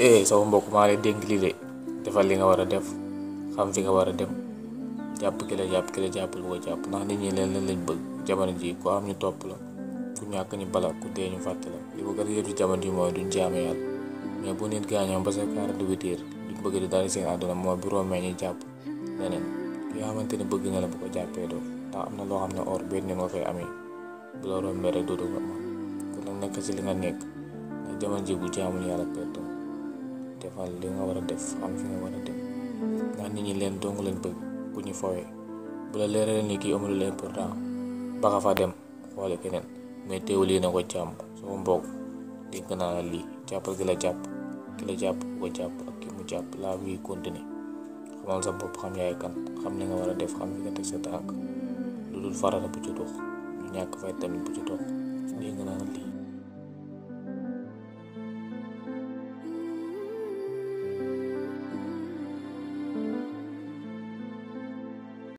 eh sama mbokk maa lay dénk lii de defal li nga war a def xam fi nga war a dem jàpp ki la jàpp ki la jàppal boo jàpp ndax nit ñi leen leen lañ bëgg jamono ji ko am ñu topp la ku ñàkk ñu bala ku dee ñu fàtte la li bëgg a yëf ci jamono ji mooy duñ jaame yàlla mais bu nit gaañoo ba sa quarante-huit heures duñ bëgg di dara seen àdduna mooy bu roomee ñu jàpp leneen ki nga xamante ne bëgg na la bu ko jàppee doo ndax am na loo xam ne or benn nga koy amee bu la rombee rek dootu ko am kon nag nekk ci li nga nekk ndax jamono ji bu jaamul yàlla perto defal li nga war a def xam fi nga war a dem ndax nit ñi leen dong leen bëgg bu ñu fowee bu la leeralee ni kii amul leen important ba nga fa dem xoole keneen mais teewul lii na ko jàmm sama mbokk dégg naa la lii jàppal ki la jàpp ki la jàpp bu ko jàpp ak ki mu jàpp la vie continue xamal sa bopp xam yaay kan xam li nga war a def xam fi nga teg sa tànk lu dul farata bu ci dox lu ñàkk fay tamit bu ci dox dégg naa la lii